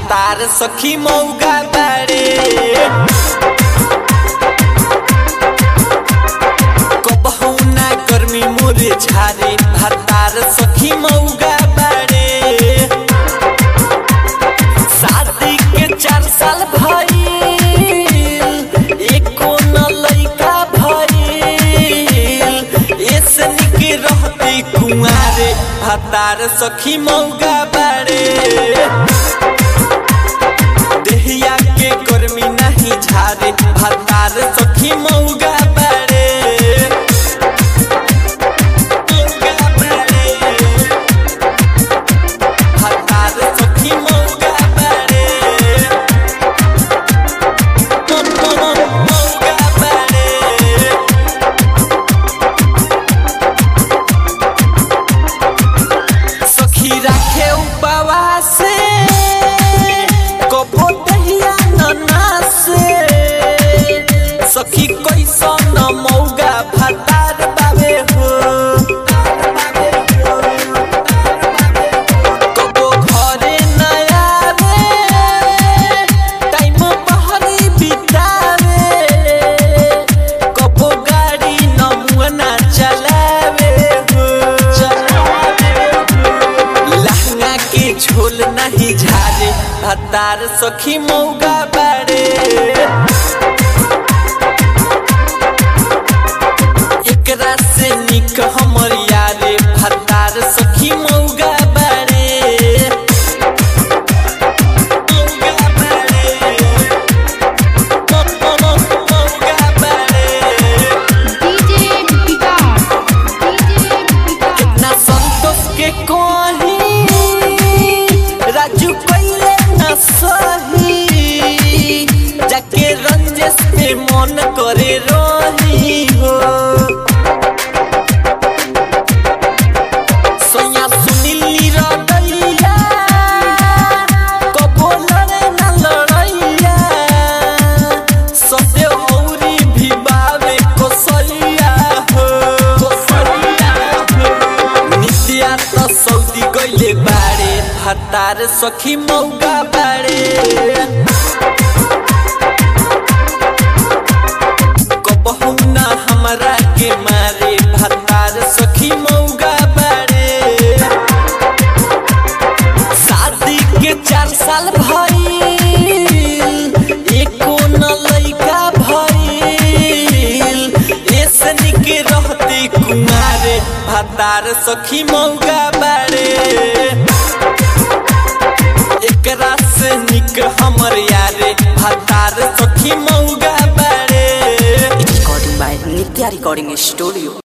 भातार सखी मौगा बाड़े कबहू ना गर्मी मोरे झारे भातार सखी मौगा बाड़े शादी के चार साल भइल एको न लइका भइल ऐसे निके रहती कुंवारे भातार सखी मौगा बाड़े देहिया के गर्मी नहीं झारे भातार सखी मौगा बाड़े मौगा बाड़े भातार सखी मौगा बाड़े मौगा बाड़े सखी राखे उपवास कबो दहिया ननास सखी कैसन मौगा भातार बाबे हो कबो घरे न आवे टाइम बहरी बितावे कबो गाड़ी न मुअना चलावे हो लहंगा के झोल नहीं झारे भातार सखी मौगा बाड़े एकरा से निक हमर यारे भातार सखी मौगा बाड़े मौगा बाड़े मौगा बाड़े DJ Vicar. DJ Vicar. ना संतोष के कोही राजू पहले न सही जाके रंजेश पे मन करे रही हो सोया सुनीली रदैया कबो लड़े न लड़ैया सत्य औरी भी बावे कोसैया हो कोसैया हो नित्या त सौदी गइले बाड़े भातार सखी मौगा बाड़े कबहू ना हमरा के मारे भातार सखी मौगा बाड़े शादी के चार साल भइल एको न लइका भइल ऐसे निके रहती कुमारे भातार सखी मौगा बाड़े एकरा से निक हमर यारे भातार सखी मौगा बाड़े recording by Nitya Recording Studio.